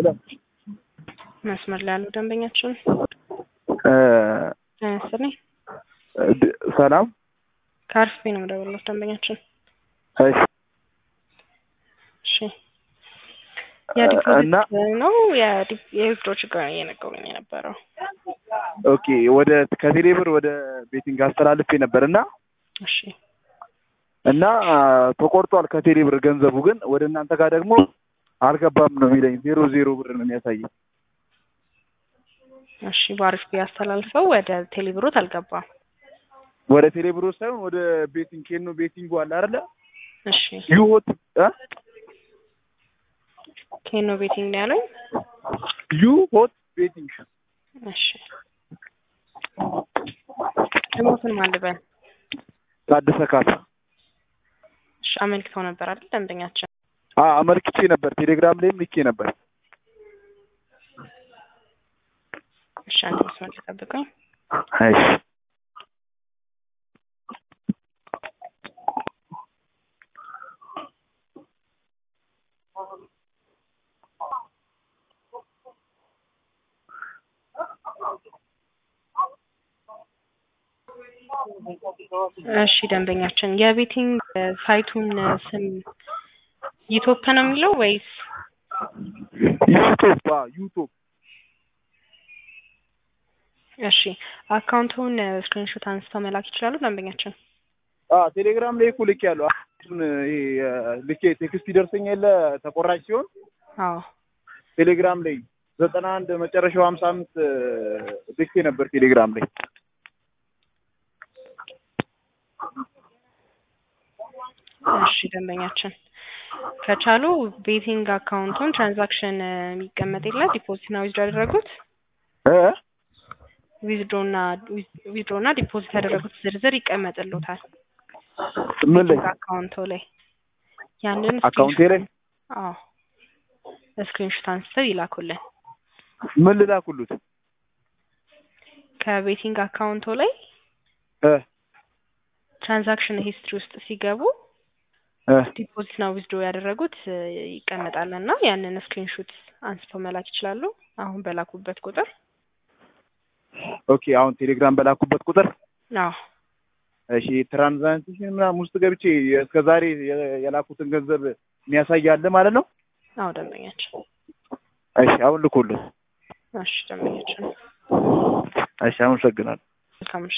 መስመር ላይ ያለው ደንበኛችን ተነስልኝ ሰላም ከአርፌ ነው የምደውልለት ደንበኛችን። እሺ እሺ እና የዲፖዚት ነው የዊዝድሮ ችግር ነው እየነገሩኝ የነበረው። ኦኬ ወደ ከቴሌ ብር ወደ ቤቲንግ አስተላልፌ ነበር እና እሺ እና ተቆርጧል ከቴሌ ብር ገንዘቡ ግን ወደ እናንተ ጋር ደግሞ አልገባም ነው የሚለኝ ዜሮ ዜሮ ብር ነው የሚያሳየው። እሺ በአሪፍ አስተላልፈው ወደ ቴሌብሮት አልገባም። ወደ ቴሌ ብር ሳይሆን ወደ ቤቲንግ ኬኖ ቤቲንግ አለ አይደለ እሺ ዩሆት ኬኖ ቤቲንግ ነው ያለኝ። ዩሆት ቤቲንግ እሺ ስሞትን ማን ልበል? ታደሰ ካሳ እሺ አመልክተው ነበር አይደል ደንበኛችን? አ አመልክቼ ነበር ቴሌግራም ላይም ልኬ ነበር። እሺ አንድ መስመር ላይ ጠብቀኝ። እሺ እሺ ደንበኛችን የቤቲንግ ሳይቱን ስም ዩቶፕ ነው የሚለው ወይስ ዩቱብ አ ዩቱብ እሺ አካውንቱን ስክሪንሾት አንስተው መላክ ይችላሉ ደንበኛችን? አ ቴሌግራም ላይ እኮ ልኬ ያለው አሁን ይሄ ልኬ ቴክስት ይደርሰኝ የለ ተቆራጭ ሲሆን አዎ ቴሌግራም ላይ ዘጠና አንድ መጨረሻው ሀምሳ አምስት ልኬ ነበር ቴሌግራም ላይ እሺ ደንበኛችን ከቻሉ ቤቲንግ አካውንቱን ትራንዛክሽን የሚቀመጥ የለ ዲፖዚት እና ዊዝድሮ ያደረጉት እ ዊዝድሮ እና ዊዝድሮ እና ዲፖዚት ያደረጉት ዝርዝር ይቀመጥልዎታል ምን ላይ ቤቲንግ አካውንቶ ላይ ያንን አካውንቴ ላይ አዎ ስክሪንሾት አንስተው ይላኩልን ምን ልላኩሉት ከቤቲንግ አካውንቶ ላይ እ ትራንዛክሽን ሂስትሪ ውስጥ ሲገቡ እ ዲፖዚት እና ዊዝድሮ ያደረጉት ይቀመጣል እና ያንን ስክሪንሾት አንስተው መላክ ይችላሉ። አሁን በላኩበት ቁጥር ኦኬ አሁን ቴሌግራም በላኩበት ቁጥር አዎ እሺ ትራንዛክሽን ምናምን ውስጥ ገብቼ እስከ ዛሬ የላኩትን ገንዘብ የሚያሳይ አለ ማለት ነው። አዎ ደንበኛችን እሺ አሁን ልኮልህ። እሺ ደንበኛችን እሺ አመሰግናለሁ። መልካም ምሽት